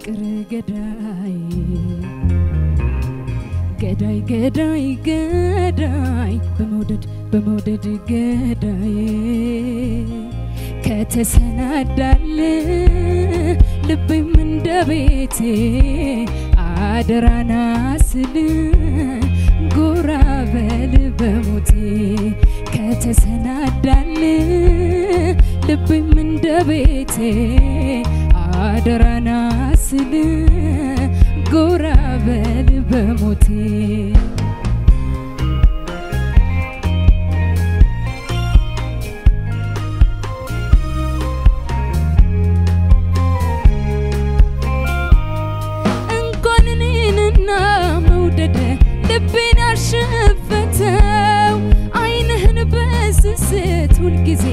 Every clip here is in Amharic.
በፍቅር ገዳይ ገዳይ ገዳይ ገዳይ በመውደድ በመውደድ ገዳይ ከተሰናዳል ልቤም እንደ ቤቴ አደራና ስል ጎራ በል በሞቴ ከተሰናዳል ልቤም እንደ ቤቴ አደራና ስል ጎራ በል በሞቴ እንኳን እኔንና መውደድ ልቤን ያሸፈተው አይንህን በስስት ሁልጊዜ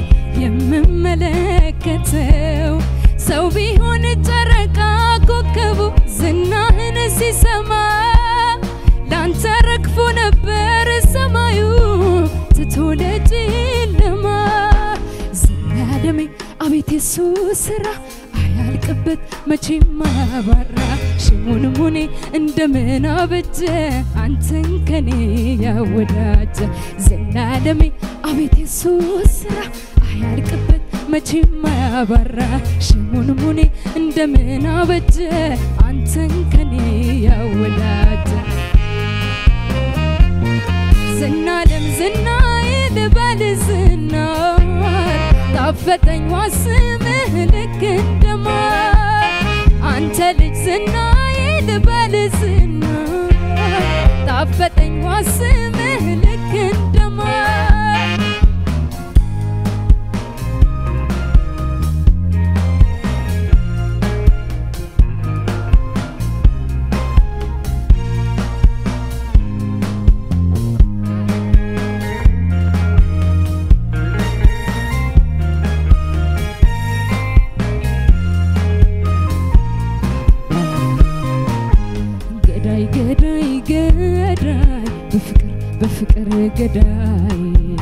የምመለከተው ሰው ቢሆን ጨረቃ ኮከቡ ዝናህን ሲሰማ ላንተ ረግፎ ነበር ሰማዩ ትቶ ለጨለማ ዘላለሜ አቤት የሱ ስራ አያልቅበት መቼም አያባራ ሽሙን ሙኔ እንደምን አበጀ አንተን ከኔ ያወዳጀ ዘላለሜ አቤት የሱ ስራ አያልቅበት መቼም አያባራ ሽሙን ሙኔ እንደምን አበጀ አንተን ከኔ ያወዳጀ ዝናለም ዝናዬ ልበል ዝናር ጣፈጠኝ ዋስምህ ልክ እንደማር አንተ ልጅ ዝናዬ ልበል ዝናር ጣፈጠኝ ዋስምህ ልክ እንደማር ገዳይ ገዳይ ገዳይ በፍቅር በፍቅር ገዳይ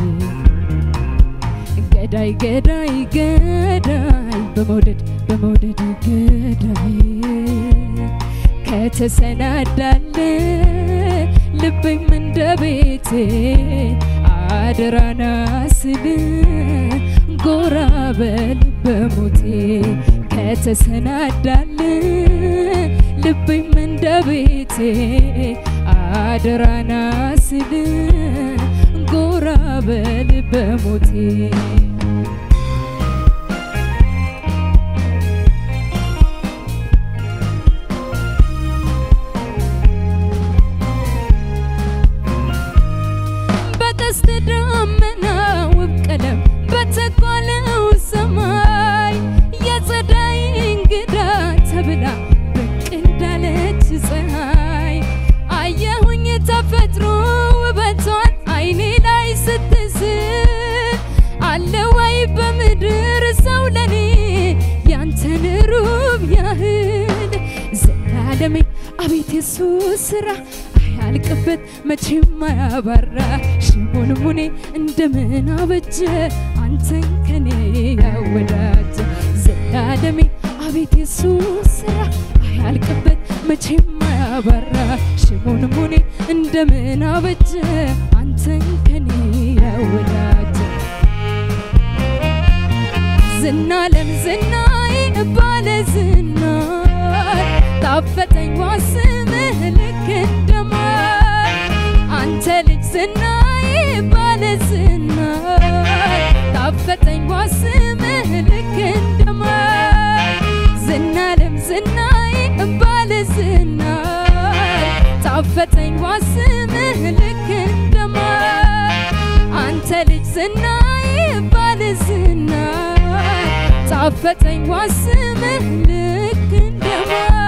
ገዳይ ገዳይ ገዳይ በመውደድ በመውደድ ገዳይ ከተሰናዳለ ልቤም እንደ ቤቴ አደራና ስል ጎራ በል በሞቴ ከተሰናዳለ ልቤም እንደ ቤቴ አደራና ስል ጎራ በል በሞቴ በቀስተ ደመና ውብ ቀለም በተኳለው ሰማይ የጸዳይ እንግዳ ተብላ ብቅ እንዳለች ፀሐይ አየሁኝ ተፈጥሮ ውበቷን አይኔ ላይ ስትስል አለ ወይ በምድር ሰው ለኔ ያንተን ሩብ ያህል ዘላለሜ አቤት የሱ ስራ አያልቅበት መቼም አያባራ ሽሙን ሙኔ እንደምን አበጀ አንተን ከኔ ያወዳጀ ዘላለሜ አቤት የሱ ስራ አያልቅበት መቼም አያባራ ሽሙን ሙኔ እንደምን አበጀ አንተን ከኔ ያወዳጀ ዝናለም ዝናዬ ባለ ዝናር ጣፈጠኝ ዋስምህ ልክ እንደማር አንተ ልጅ ዝናዬ ባለ ዝናር ጣፈጠኝ ዋስምህ ልክ እንደማር ዝናለም ዝናዬ ባለ ዝናር ጣፈጠኝ ዋስምህ ልክ እንደማር አንተ ልጅ ዝናዬ ባለ ዝናር ጣፈጠኝ ዋስምህ ልክ እንደማር